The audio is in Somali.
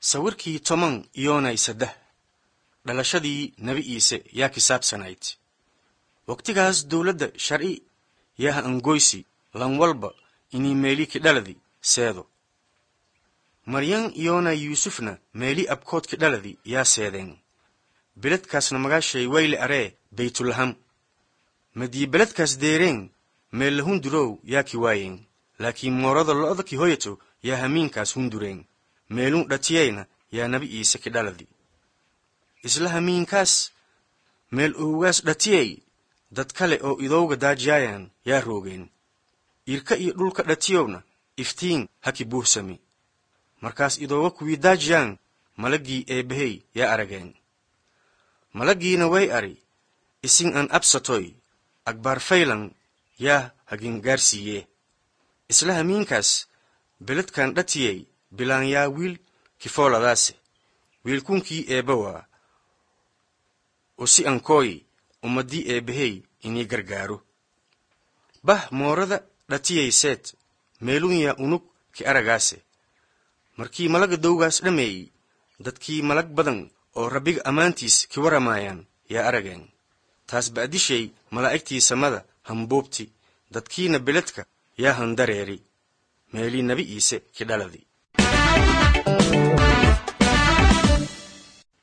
sawirkii toban iyoonay saddex dhalashadii nebi iise yaa kisaabsanayd wakhtigaas dowladda sharci yaha angoysi lan walba inii meeli kidhaladi seedo maryan iyoonay yuusufna meeli abkood kidhaladi yaa seedeen beledkaasna magaashay wayle aree baytulaham madii beledkaas deereen meella hundurow yaa ki waayeen laakiin moorada lo'da ki hoyato yaa hamiinkaas hundureen meelun dhatiyeyna yaa nabi iise kidhaladi isla hamiinkaas meel owgaas dhatiyey dad kale oo idowga daajiyaayan yaa roogeen irka iyo dhulka dhatiyowna iftiin haki buuhsami markaas idooga kuwii daajiyaan malaggii eebbahey yaa arageen malaggiina way ari isin an absatoy agbaar faylan yaa hagingaarsiiye isla hamiinkaas beledkan dhatiyey bilaan yaa wiil kifooladaase wiilkunkii eebba waa oo si ankooyi ummaddii eebbahey inii gargaaro bah moorada dhatiyey seed meelun yaa unug ki aragaase markii malaga dowgaas dhammeeyey dadkii malag badan oo rabbiga ammaantiis ki waramaayaan yaa arageen taas ba'dishay malaa'igtii samada hambuubti dadkiina beledka yaa handareeri meelii nebi iise ki dhaladi